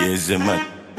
Yes, man.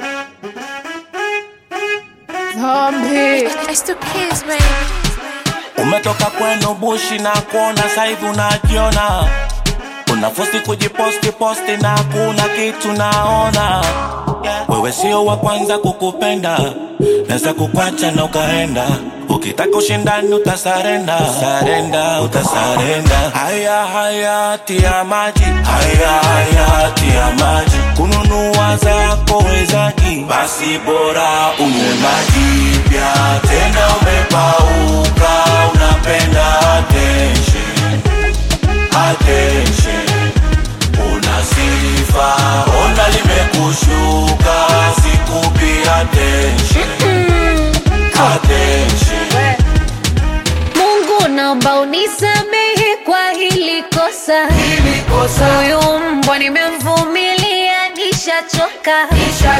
Zombie. It's the kids, baby. Umetoka kwenu bushi na kuona saivi unajiona, unafosi kujiposti posti na kuna kitu naona. Wewe sio wa kwanza kukupenda, naweza kukwacha na ukaenda. Ukitaka ushindani utasarenda, sarenda, utasarenda. Haya haya tia maji, haya haya tia maji. Kununua zako wezaji, basi bora unywe maji pia. Tena umepauka, unapenda attention, attention. Una sifa, ona limekushuka, sikupi attention, attention. Mungu naomba unisamehe kwa hili kosa. Huyu mbwa nimemvumilia, nishachoka.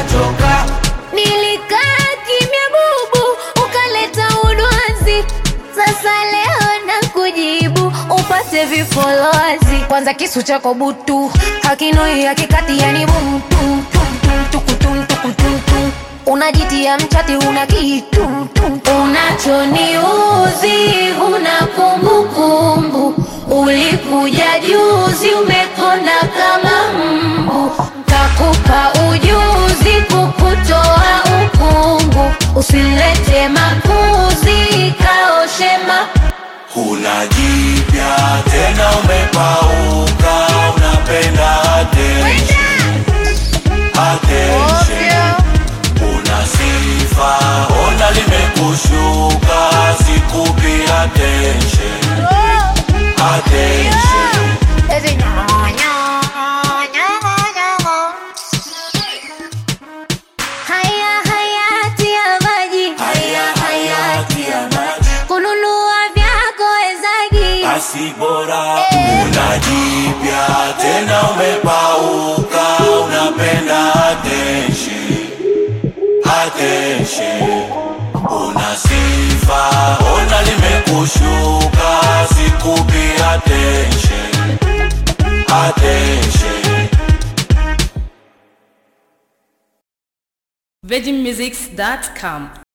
Nilikaa kimya bubu, ukaleta udwazi. Sasa leo na kujibu upate vifolozi. Kwanza kisu chako butu hakinoi hakikati, yani butu unajitia mchati, una kitu unachoniuzi, una kumbukumbu. Ulikuja juzi, umekonda kama mbu, kakupa ujuzi kukutoa ukungu. Usilete makuzi, kaoshema Huna jipya tena umepauka, unapenda attention, attention. Una sifa, ona limekushuka, sikupi attention, attention. haya hayati ya maji Haya hayati ya maji, kununua vyako wezagi basi bora una jipya tena umepauka, unapenda attention, attention. Una sifa, ona limekushuka, sikupi attention, attention. virginmusics.com